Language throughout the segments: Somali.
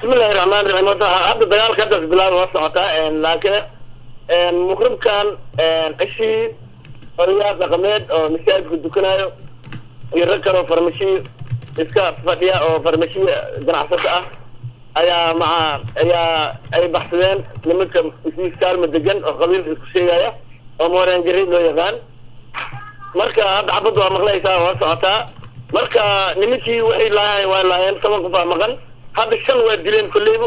bismillahi raxmaan raxiim horta hadda dagaalka haddaas bilaaba waa socotaa laakiin muqribkan cishii odayaal dhaqameed oo masaajidka dukanayo iyo rag kale oo farmashiyo iska fadhiya oo farmashiya ganacsato ah ayaa maca ayaa ay baxsadeen nimanka isiis kaalma degan oo qabiilka isku sheegaya oo mooreen jariid loo yaqaan marka hadda xabadda waa maqlaysaa waa socotaa marka nimankii waxay laayeen waa laayeen toban qof aa maqan hadda shan waa dileen kolleyba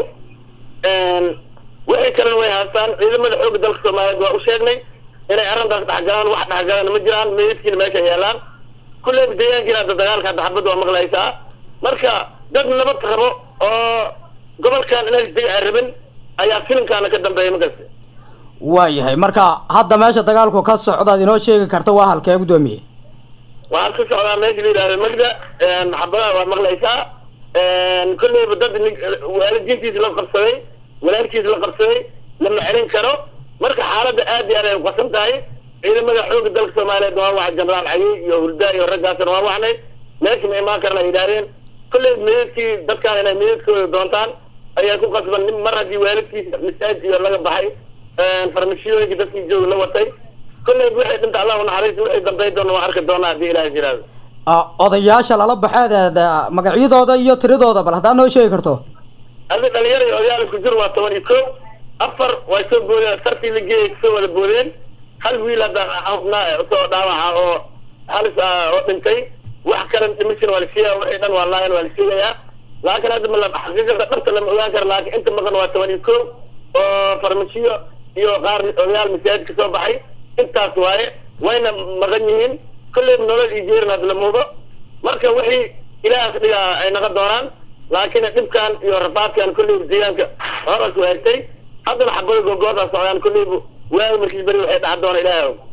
waxay kalena way haastaan ciidamada xooga dalka soomaaliyeed waa u sheegnay inay arrintaas dhexgalaan wax dhexgalaan ma jiraan meydkiina meesha yaalaan kulleyba deegaankiina hadda dagaalka hadda xabadda waa maqlaysaa marka dad nabad rabo oo gobolkan inays dega aan rabin ayaa filimkaana ka dambeeya makasta waayahay marka hadda meesha dagaalku ka socdaad inoo sheegi karta waa halkee guddoomiye waxaan ka socdaa meesha la yidhahdo magda xabadaha waa maqlaysaa kolleyba dad waalidiintiisa la qabsaday walaalkiisa la qabsaday lama celin karo marka xaaladda aad iyo aad ay uqasan tahay ciidamada xooga dalka soomaaliyeed waa waxa jenaraal cayey iyo hurdaa iyo raggaasna waa wacnay meesha ma imaan karna ay yidhahdeen kolleyba meedadkii dadkaan inay meedadkooda doontaan ayaa ku qasban nin mar haddii waalidkiisa masaajid iyo laga baxay farmashiyooyinka dadkii jooga la watay kolleyba waxay dhinta allah unaxariista waxay dambeyn doona waa arki doonaa haddii ilaah jiraado odayaasha lala baxeed magacyadooda iyo tiradooda bal haddaad noo sheegi karto adi dhalinyaro iyo odayaal isku jir waa toban iyo ko afar way soo boodeen sartii la geeyay kusoo wada boodeen hal wiil hadda xubnaa soo dhaawaca oo halis ah oo dhintay wax kale dhimishin waa la sheegaya waxay dhan waa laayan waa la sheegayaa laakiin hadda mala xaqiiqada dhabta lama ogaan karo laakiin inta maqan waa toban iyo ko oo farmashiyo iyo qaar odayaal masaajid ka soo baxay intaas waaye wayna maqan yihiin kolleyba nolol iyo jeerin hadda la muudo marka wixii ilaahas dhigaa ay naqon doonaan laakiin dhibkan iyo rafaadkan kolleyba deegaanka horas waagtay haddana xabada googoodaa socdaan kolleyba waaga markiis beri waxay dhaca doona ilaahay